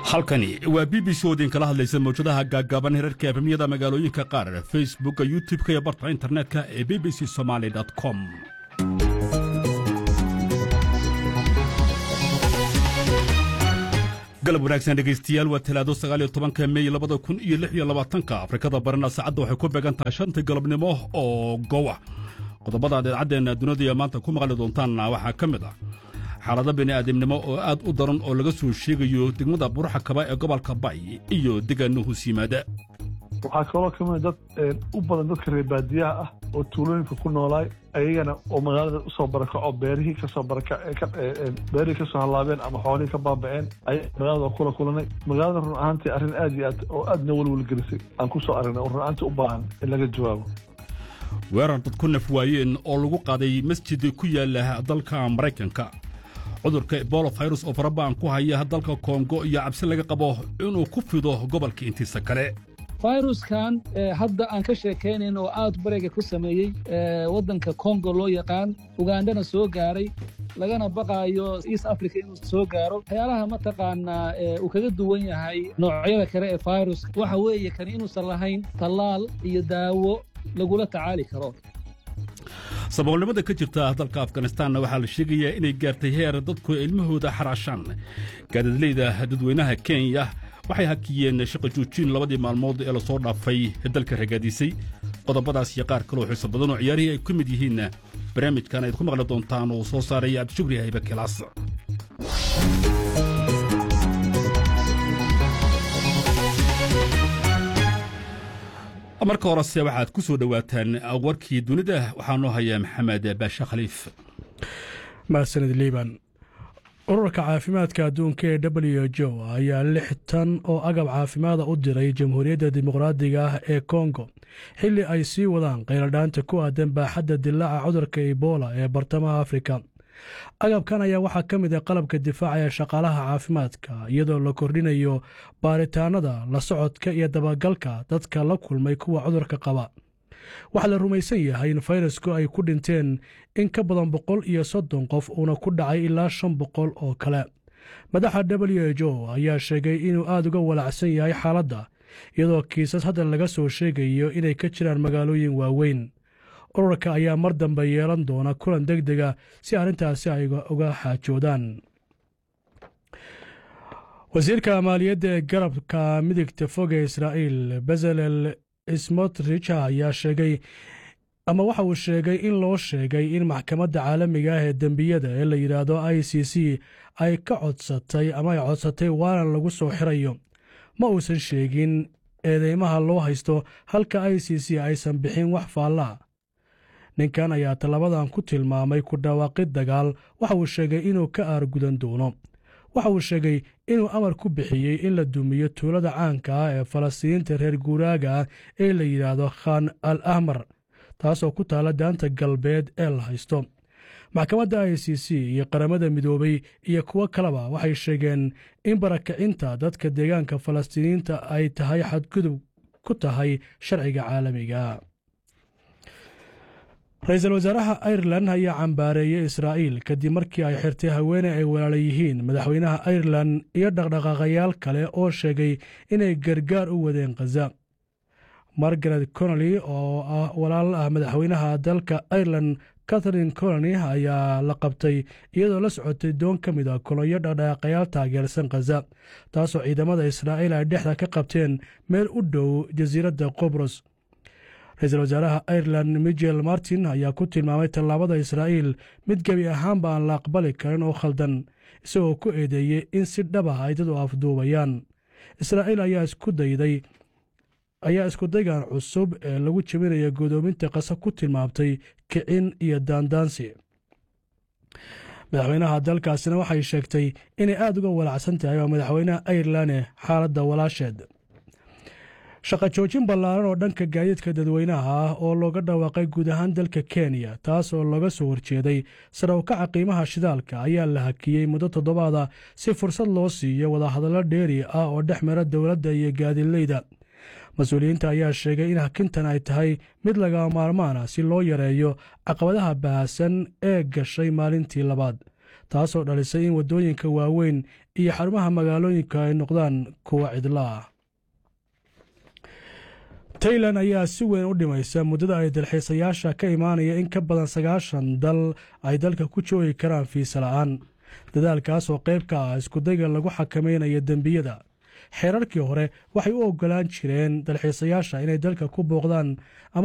halkani waa b b c oo idinkala hadlaysa mawjadaha gaaggaaban herarka efemyada magaalooyinka qaar facebookka youtub-ka iyo barta internetka ee b b c somaali com galab wanaagsan dhegaystayaal waa talaado sagaaliyo tobanka mey labada kun iyo lix iyo labaatanka afrikada barina saacadda waxay ku beegan tahay shanta galabnimo oo gowa qodobada aad idaacaddeena dunida maanta ku maqli doontaanna waxaa ka mid ah xaalado bini'aadamnimo oo aad u daran oo laga soo sheegayo degmada buruxakaba ee gobolka bay iyo deegaano hoos yimaada waxaa kaloo ka mid dad u badan dadka reer baadiyaha ah oo tuulooyinka ku noolaay ayagana oo magaalada usoo barakaco beerihii kasoo beerihii kasoo hallaabeen ama xoolihii ka baaba'een ayaa magaalada kula kulanay magaalada run ahaantii arrin aad iyo aad oo aadna welwelgelisay aan ku soo aragnay oo run ahaantii u baahan in laga jawaabo weerar dad ku naf waayeen oo lagu qaaday masjid ku yaala dalka maraykanka cudurka ebola virus oo faraba'an ku haya dalka kongo iyo cabsi laga qabo inuu ku fido gobolka intiisa kale fayruskan hadda aan ka sheekaynayn oo aad barega ku sameeyey waddanka kongo loo yaqaan ugandana soo gaaray lagana baqaayo east africa inuu soo gaaro waxyaalaha mataqaanaa uu kaga duwan yahay noocyada kale ee fayruska waxa weeye kani inuusan lahayn tallaal iyo daawo lagula tacaali karo saboolnimada ka jirta dalka afganistanna waxaa la sheegayaa inay gaartay heer dadku ilmahooda xaraashaan gaadadleyda dadweynaha kenya waxay hakiyeen shaqa joojin labadii maalmood ee lasoo dhaafay dalka ragaadisay qodobadaas iyo qaar kaloo xiiso badan oo ciyaarihii ay ka mid yihiin barnaamijkan ayd ku maqli doontaan oo soo saaraya cabdishukri haybe kilaas marka horese waxaad ku soo dhowaataan warkii dunida waxaa noo haya maxamed baashe khaliif mahadsanid liiban ururka caafimaadka adduunka ee w jo ayaa lix tan oo agab caafimaada u diray jamhuuriyadda dimuqraadiga ah ee kongo xilli ay sii wadaan qayladhaanta ku aadan baaxadda dilaaca cudurka ebola ee bartamaha afrika agabkan ayaa waxaa ka mid ah qalabka difaaca ee shaqaalaha caafimaadka iyadoo la kordhinayo baaritaanada la socodka iyo dabagalka dadka la kulmay kuwa cudurka qaba waxaa la rumaysan yahay in fayrasku ay ku dhinteen in ka badan boqol iyo soddon qof uuna ku dhacay ilaa shan boqol oo kale madaxa w h o ayaa sheegay inuu aad uga walacsan yahay xaaladda iyadoo kiisas hadda laga soo sheegayo inay ka jiraan magaalooyin waaweyn ururka ayaa mar dambe yeelan doona kulan deg dega si arrintaasi ay uga xaajoodaan wasiirka maaliyadda ee garabka midigta foga israa'iil bezalel smotrich ayaa sheegay ama waxa uu sheegay in loo sheegay in maxkamadda caalamiga ah ee dembiyada ee la yidhaahdo i c c ay ka codsatay ama ay codsatay waalan lagu soo xirayo ma uusan sheegin eedeymaha loo haysto halka i c c aysan bixin wax faallaa ninkan ayaa tallabadan ku tilmaamay ku dhawaaqid dagaal waxa uu sheegay inuu ka aargudan doono waxa uu sheegay inuu amar ku bixiyey in la dumiyo tuulada caanka ah ee falastiiniinta reer guuraaga ah ee la yidhaahdo khan al ahmar taasoo ku taalla daanta galbeed ee la haysto maxkamadda i c c iyo qaramada midoobay iyo kuwo kaleba waxay sheegeen in barakacinta dadka deegaanka falastiiniyiinta ay tahay xadgudub ku tahay sharciga caalamiga ra-iisul wasaaraha airelan ayaa cambaareeyey israa'iil kadib markii ay xirtay haweene ay walaala yihiin madaxweynaha airelan iyo dhaqdhaqaaqayaal kale oo sheegay inay gargaar u wadeen khaza margaret conoli oo ah walaal ah madaxweynaha dalka airelan catharine colony ayaa la qabtay iyadoo la socotay doon ka mid a kolonyo dhaqdhaqaaqayaal taageersan khaza taasoo ciidamada israa'iil ay dhexda ka qabteen meel u dhow jasiiradda qobros ra-iisul wasaaraha airelan michel martin ayaa ku tilmaamay tallaabada israa'iil mid gebi ahaanba aan la aqbali karin oo khaldan isagoo ku eedeeyey in si dhab ah ay dad u afduubayaan israa'iil ayaa isku dayday ayaa iskudaygan cusub ee lagu jebinaya godoominta qasa ku tilmaamtay kicin iyo daandaansi madaxweynaha dalkaasina waxay sheegtay inay aad uga walacsan tahay waa madaxweynaha airelane xaaladda walaasheed shaqa joojin ballaaran oo dhanka gaadiidka dadweynaha ah oo looga dhawaaqay guud ahaan dalka kenya taas oo looga soo horjeeday sare ukaca qiimaha shidaalka ayaa la hakiyey muddo toddobaada si fursad loo siiyo wadahadallo dheeri ah oo dhex mara dowladda iyo gaadiidleyda mas-uuliyiinta ayaa sheegay in hakintan ay tahay mid laga maarmaan ah si loo yareeyo caqabadaha bahasan ee gashay maalintii labaad taasoo dhalisay in waddooyinka waaweyn iyo xarumaha magaalooyinka ay noqdaan kuwa cidlaah tailan ayaa si weyn u dhimaysa muddada ay dalxiisayaasha ka imaanaya in ka badan sagaashan dal ay dalka ku joogi karaan fiisa la'aan dadaalkaas oo qayb ka ah iskudayga lagu xakamaynayo dembiyada xeerarkii hore waxay u oggolaan jireen dalxiisayaasha inay dalka ku booqdaan